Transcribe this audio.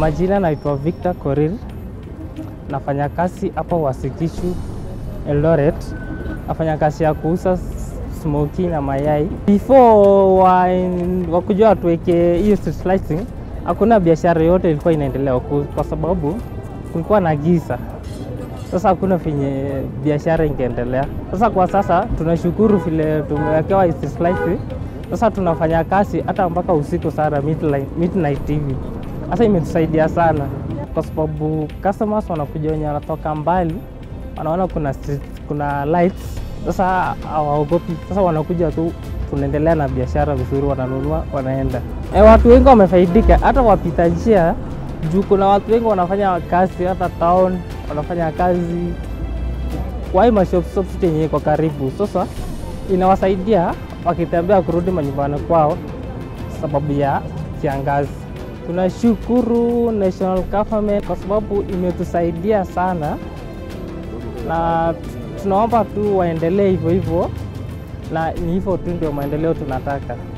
majina naitwa Victor Korir, nafanya kazi hapa Wasikishu Eldoret, nafanya kazi ya kuuza smoki na mayai. Before wa, wakujua watuweke hiyo street lighting, hakuna biashara yote ilikuwa inaendelea huku kwa sababu kulikuwa na giza. Sasa hakuna venye biashara ingeendelea. Sasa kwa sasa tunashukuru vile tumewekewa street lighting. Sasa tunafanya kazi hata mpaka usiku sana midnight, midnight hivi. Sasa imetusaidia sana kwa sababu customers wanakuja wenye wanatoka mbali, wanaona kuna street, kuna lights, sasa hawaogopi. Sasa wanakuja tu, tunaendelea na biashara vizuri, wananunua wanaenda. E, watu wengi wamefaidika, hata wapita njia juu kuna watu wengi wanafanya kazi hata town, wanafanya kazi kwa hii mashop shop yenye iko karibu. Sasa inawasaidia wakitembea kurudi manyumbani kwao sababu ya kiangazi. Tunashukuru national government kwa sababu imetusaidia sana, na tunaomba tu waendelee hivyo hivyo, na ni hivyo tu ndio maendeleo tunataka.